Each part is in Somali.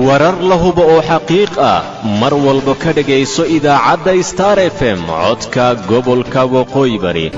warar la hubo oo xaqiiq ah mar walba ka dhegayso idaacadda star f m codka gobolka waqooyi bari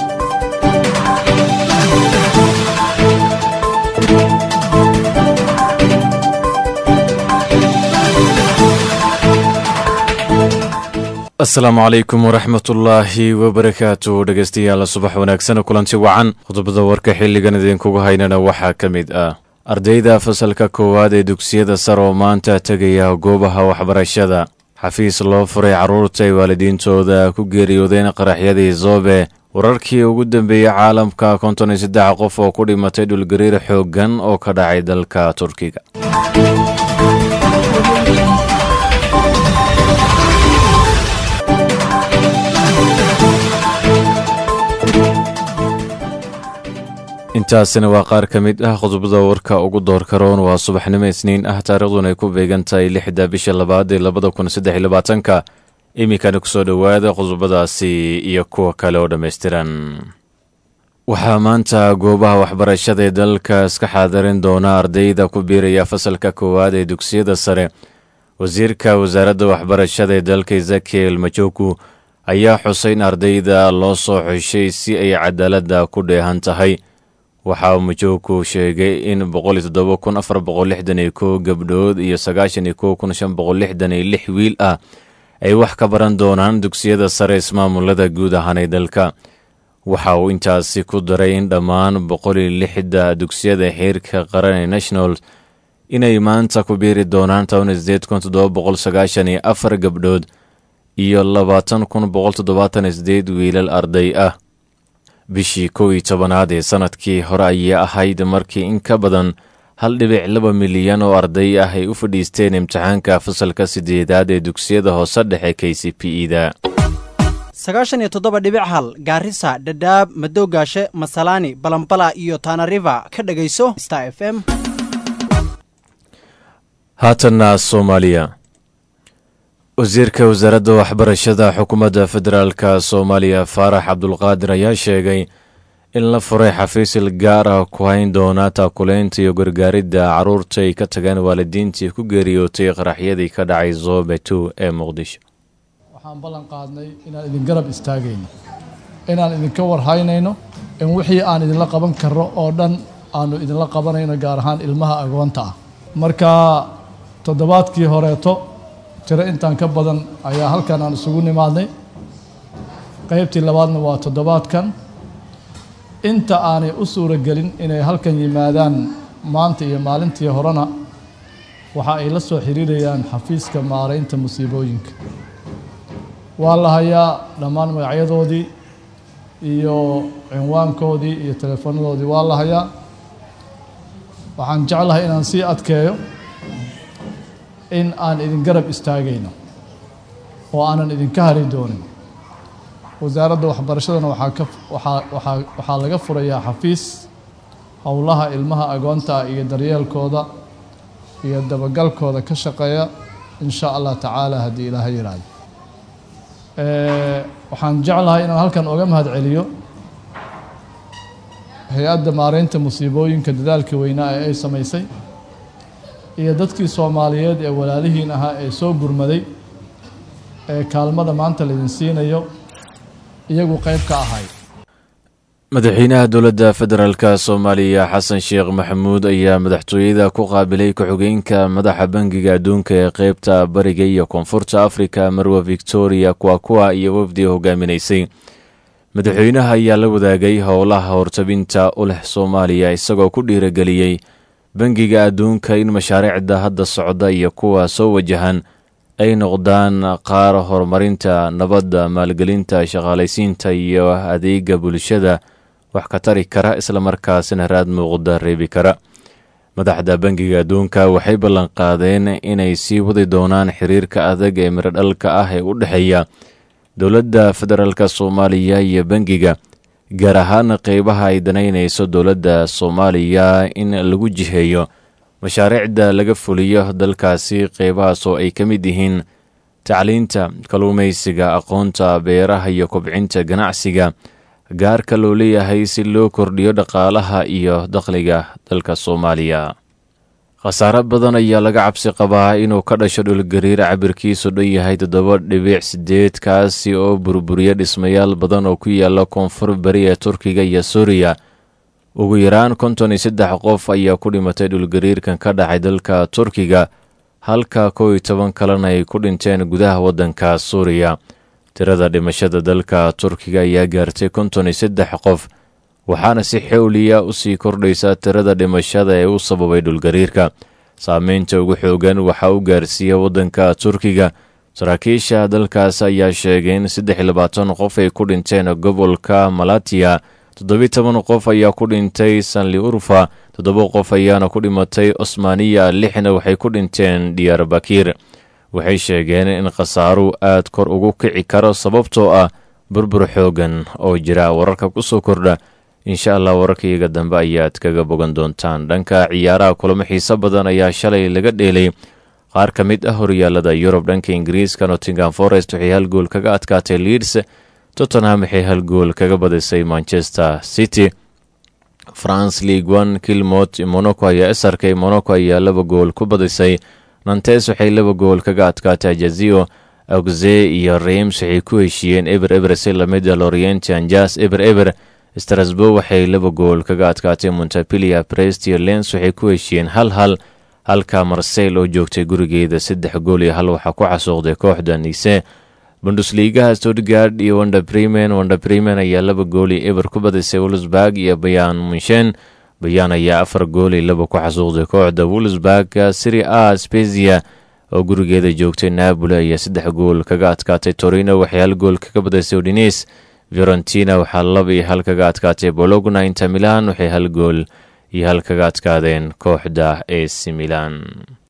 asalaamu calaykum waraxmatullaahi wabarakaatu dhegaystayaal subax wanaagsan kulanti wacan qodobada warka xilligan idinkugu haynana waxaa ka mid ah ardayda fasalka koowaad ee dugsiyada sare oo maanta tegaya goobaha waxbarashada xafiis loo furay carruurta ay waalidiintooda ku geeriyoodeen qaraxyadii zoobe wararkii ugu dambeeyey caalamka konton iyo saddex qof oo ku dhimatay dhulgariir xooggan oo ka dhacay dalka turkiga intaasina waa qaar ka mid ah qodobada warka ugu door karoon waa subaxnimo isniin ah taariikhduna ay ku beegan tahay lixda bisha labaad ee labada kun saddex iyo labaatanka iminkana kusoo dhowaada qodobadaasi iyo kuwa kale oo dhammaystiran waxaa maanta goobaha waxbarashada ee dalka iska xaadirin doona ardayda ku biiraya fasalka koowaad ee dugsiyada sare wasiirka wasaaradda waxbarashada ee dalka ezekiel majoku ayaa xusay in ardayda loo soo xushay si ay cadaaladda ku dheehan tahay waxaa majoogku sheegay in gabdhood iyo lix wiil ah ay wax ka baran doonaan dugsiyada sare ismaamulada guud ahaanee dalka waxa uu intaasi ku daray in dhammaan boqolixda dugsiyada xiirka qaran ee national inay maanta ku biiri doonaan gabdhood iyo wiilal arday ah bishii kow iyo tobanaad ee sanadkii hore ayay ahayd markii in ka badan hal dhibic laba milyan oo arday ah ay u fadhiisteen imtixaanka fasalka sideedaad ee dugsiyada hoose dhexe k c p e da sagaashan iyo toddoba dhibic hal gaarisa dhadhaab madowgaashe masalaani balambala iyo tanariva ka dhegayso star f m haatanna soomaaliya wasiirka wasaaradda waxbarashada xukuumadda federaalka soomaaliya faarax cabdulqaadir ayaa sheegay in la furay xafiisil gaar ah ku hayn doona taakuleynta iyo gargaaridda carruurta ay ka tageen waalidiintii ku geeriyootay qaraxyadii ka dhacay zoobe two ee muqdisho waxaan ballan qaadnay inaan idin garab istaagayno inaan idinka warhaynayno in wixii aan idinla qaban karro oo dhan aanu idinla qabanayno gaar ahaan ilmaha agoonta ah marka toddobaadkii horeeto tiro intaan ka badan ayaa halkan aan isugu nimaadnay qeybtii labaadna waa toddobaadkan inta aanay u suuro gelin inay halkan yimaadaan maanta iyo maalintii horena waxa ay la soo xiriirayaan xafiiska maaraynta musiibooyinka waa la hayaa dhammaan magacyadoodii iyo cinwaankoodii iyo teleefoonadoodii waa la hayaa waxaan jeclahay inaan sii adkeeyo in aan idin garab istaagayno oo aanan idinka hari doonin wasaaradda waxbarashadana waxaa ka waxaa waxaa waxaa laga furayaa xafiis howlaha ilmaha agoonta ah iyo daryeelkooda iyo dabagalkooda ka shaqeeya in sha allah tacaala haddii ilaaha yidhaahdo waxaan jeclahay inaan halkan oga mahad celiyo hay-adda maareynta musiibooyinka dadaalkii weynaa ee ay samaysay iyo dadkii soomaaliyeed ee walaalihiin ahaa ee soo gurmaday ee kaalmada maanta laydin siinayo iyagu qayb ka ahay madaxweynaha dowladda federaalk soomaaliya xasan sheekh maxamuud ayaa madaxtooyada ku qaabilay ku-xigeenka madaxa bangiga adduunka ee qeybta bariga iyo koonfurta afrika marwa victoria kuwakuwa iyo wafdi hogaaminaysay madaxweynaha ayaa la wadaagay howlaha hortabinta u leh soomaaliya isagoo ku dhiirageliyey bangiga adduunka in mashaariicda hadda socda iyo kuwa soo wajahan ay noqdaan qaar horumarinta nabadda maalgelinta shaqaalaysiinta iyo adeega bulshada wax ka tari kara islamarkaasina raad muuqda reebi kara madaxda bangiga adduunka waxay ballanqaadeen inay sii wadi doonaan xiriirka adag ee miradhalka ah ee u dhexeeya dowladda federaalk soomaaliya iyo bangiga gaar ahaan qeybaha ay danaynayso dowladda soomaaliya in lagu jiheeyo mashaariicda laga fuliyo dalkaasi qeybahaas oo ay ka mid yihiin tacliinta kalluumaysiga aqoonta beeraha iyo kobcinta ganacsiga gaarka loo leeyahay si loo kordhiyo dhaqaalaha iyo dakhliga dalka soomaaliya khasaare badan ayaa laga cabsi qabaa inuu ka dhasho dhulgariir cabirkiisu dhan yahay toddoba dhibic sideed kaasi oo burburiya dhismayaal badan oo ku yaala koonfur bari ee turkiga iyo suuriya ugu yaraan konton iyo saddex qof ayaa ku dhimatay dhulgariirkan ka dhacay dalka turkiga halka kow iyo toban kalena ay ku dhinteen gudaha waddanka suuriya tirada dhimashada dalka turkiga ayaa gaartay konton iyo saddex qof waxaana si xowliya u sii kordhaysa tirada dhimashada ee u sababay dhulgariirka saameynta ugu xoogan waxaa u gaarsiiya waddanka turkiga saraakiisha dalkaas ayaa sheegay in saddex iyo labaatan qof ay ku dhinteen gobolka malatiya toddobiyi toban qof ayaa ku dhintay sanli urfa toddoba qof ayaana ku dhimatay osmaniya lixna waxay ku dhinteen diyarbakir waxay sheegeen in khasaaruhu aad kor ugu kici karo sababtoo ah burbur xoogan oo jira wararka ku soo kordha insha allah wararkaiyaga dambe ayaad kaga bogan doontaan dhanka ciyaaraha kulamo xiiso badan ayaa shalay laga dheelay qaar ka mid ah horyaalada yurub dhanka ingiriiska nottingham forest waxay hal gool kaga adkaatay leeds tottenham waxay hal gool kaga badisay manchester city france league one kilmot monaco ayaa isarkay monaco ayaa laba gool ku badisay nantes waxay laba gool kaga adkaatay jazio auxe iyo reims waxay ku heshiiyeen eber eber si lamida lorient anjas eber eber strasbourg waxay laba gool kaga adkaatay montapilia brest iyo lens waxay ku heshiiyeen hal hal halka marseyl oo joogtay gurigeeda saddex gool iyo hal waxaa ku xasuuqday kooxda nise bundusliigaha stuttgard iyo wanda bremen wanda bremen ayaa laba gool iyo eber ku badisay wolsburg iyo bayaan munshen bayaan ayaa afar gool iyo laba ku xasuuqday kooxda wolsburg siri a spezia oo gurigeeda joogtay napoli ayaa saddex gool kaga adkaatay torino waxay hal gool kaga badisay udines fiorentina waxaa laba iyo hal kaga adkaatay bologna inter milan waxay hal gool iyo hal kaga adkaadeen kooxda ac milan